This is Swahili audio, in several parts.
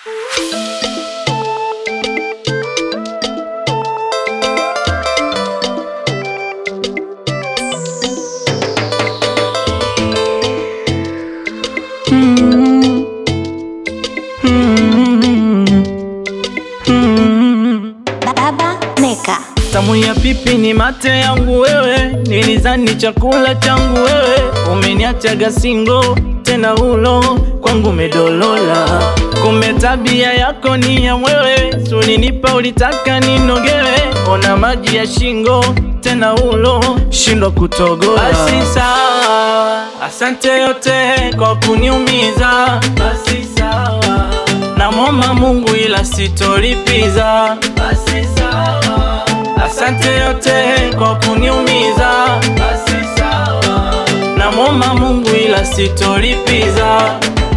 Baba Meka. Tamu ya pipi ni mate yangu wewe, nilizani chakula changu wewe, umeniachaga singo tena ulo kwangu medolola, kumbe tabia yako ni ya mwewe, sulinipa ulitaka ninogewe, ona maji ya shingo tena ulo shindwa kutogola. Basi sawa, asante yote kwa kuniumiza, basi sawa, namwomba Mungu ila sitolipiza, basi sawa Asante yote kwa kuniumiza, basi sawa. Namwomba Mungu ila sitolipiza.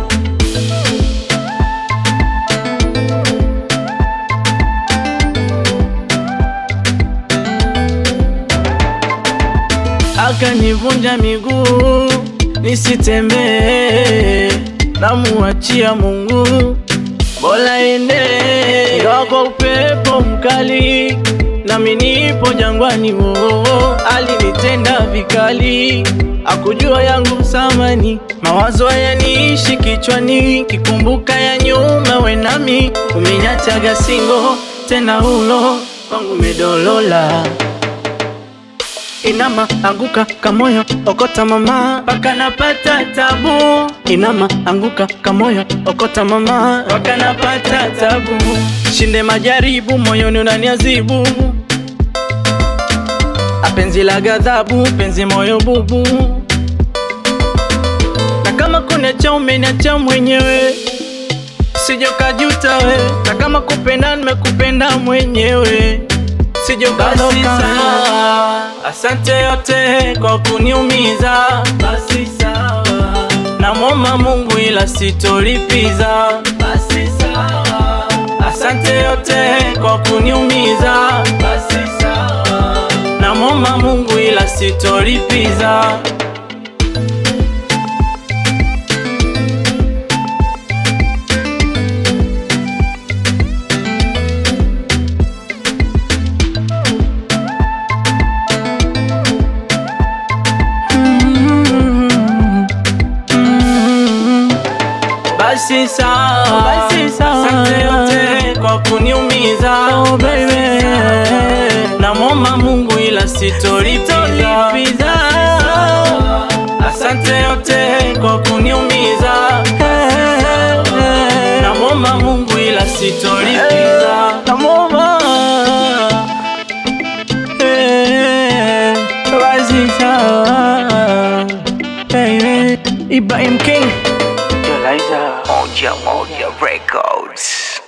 Akanivunja miguu nisitembee, namuachia Mungu bora ende kwa upepo mkali, nami nipo jangwani. Wo alinitenda vikali, akujua yangu samani, mawazo hayaniishi kichwani, kikumbuka ya nyuma, we nami umenyachaga singo tena, ulo kwangu medolola Inama anguka kamoyo okota mama paka napata tabu. Inama anguka kamoyo okota mama paka napata tabu. Shinde majaribu moyoni unaniazibu, apenzi la ghadhabu, penzi moyo bubu, na kama kuniacha umeniacha mwenyewe, sije kajuta we, na kama kupenda nimekupenda mwenyewe sijokadoka. Asante yote kwa kuniumiza, basi sawa. Namwomba Mungu ila sitolipiza, basi sawa. Asante yote kwa kuniumiza, basi sawa. Namwomba Mungu ila sitolipiza. Basi sawa, basi sawa. Asante yote kwa kuniumiza, oh baby. Namwomba Mungu ila sitolipiza. Asante yote kwa kuniumiza, namwomba Mungu ila sitolipiza. Namwomba eh, basi sawa, baby. Ibrahim King Moja Moja Records.